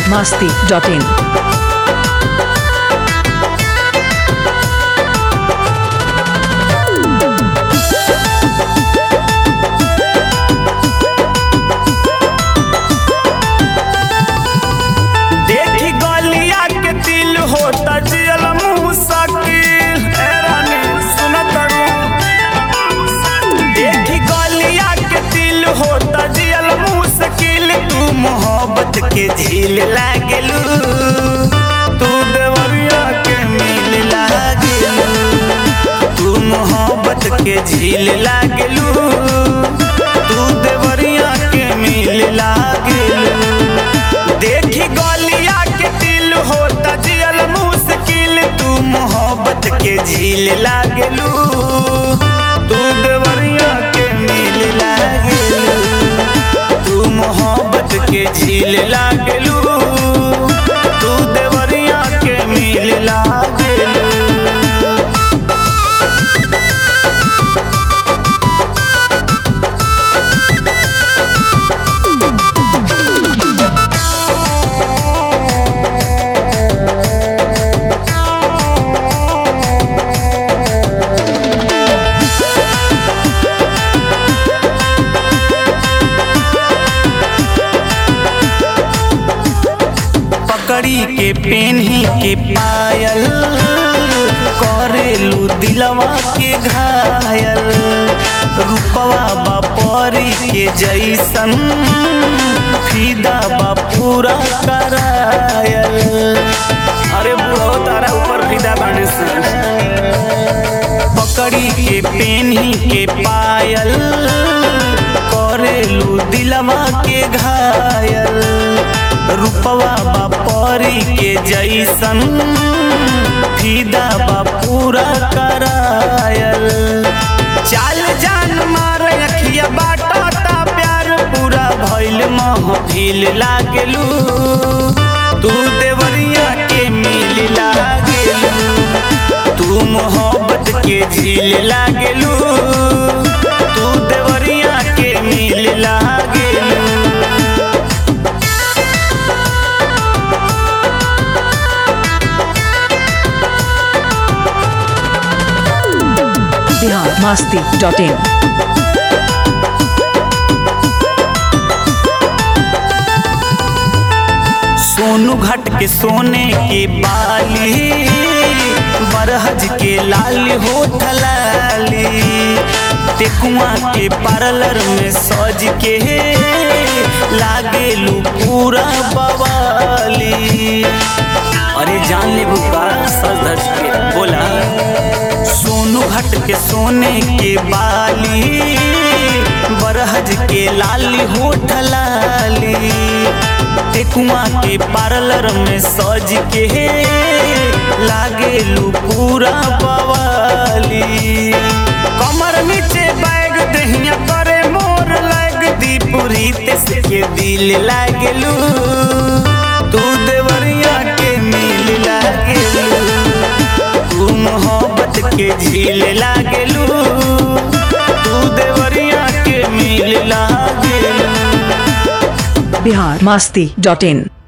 biharmasti.in देखी गलिया के दिल होता जियल मुसाकिल ए रानी सुनत देखी गलिया के दिल होता जियल मुश्किल तू मोहब्बत के झील लागेलू तू देवरिया के मिल लागेलू तू मोहब्बत के झील लागेलू तू देवरिया के मिल लागेलू देखी गलिया के दिल होता जियल मुश्किल तू मोहब्बत के झील लागेलू तू देवरिया के मिल लागेलू तू मोहब्बत के झील लागेलू तू देवरिया के मिल लागेलू पकड़ी के पेन्ही के पायल करेलू दिलवा के घायल रूपवा बापरी के जैसन फिदा बा पूरा करायल अरे बुढ़ो तारा ऊपर फिदा बने पकड़ी के पेन्ही के पायल करेलू दिलवा के घायल रूपवा बापरी के जैसन फिदा बा पूरा करायल चाल जान मार अखिया बाटा प्यार पूरा भइल महफिल लागेलू तू देवरिया के मिल लागेलू तू मोहब्बत के झील लागेलू तू देवरिया के मिल लागेलू biharmasti.in सोनू घाट के सोने के बाली बरहज के लाल होठ लाली टेकुआ के पार्लर में सज के लागेलू पूरा बवाली अरे जान ले बुका सज धज के बोला सोनू घाट के सोने के बाली बरहज के लाली होठ लाली टेकुआ के पार्लर में सज के लागेलू पूरा बवाली कमर नीचे बैग दहिया करे मोर लग दीपुरी तेस के दिल लागेलू तू देवरिया के मिल लागेलू तू मोहब्बत के झील लागेलू तू देवरिया के मिल लागेलू biharmasti.in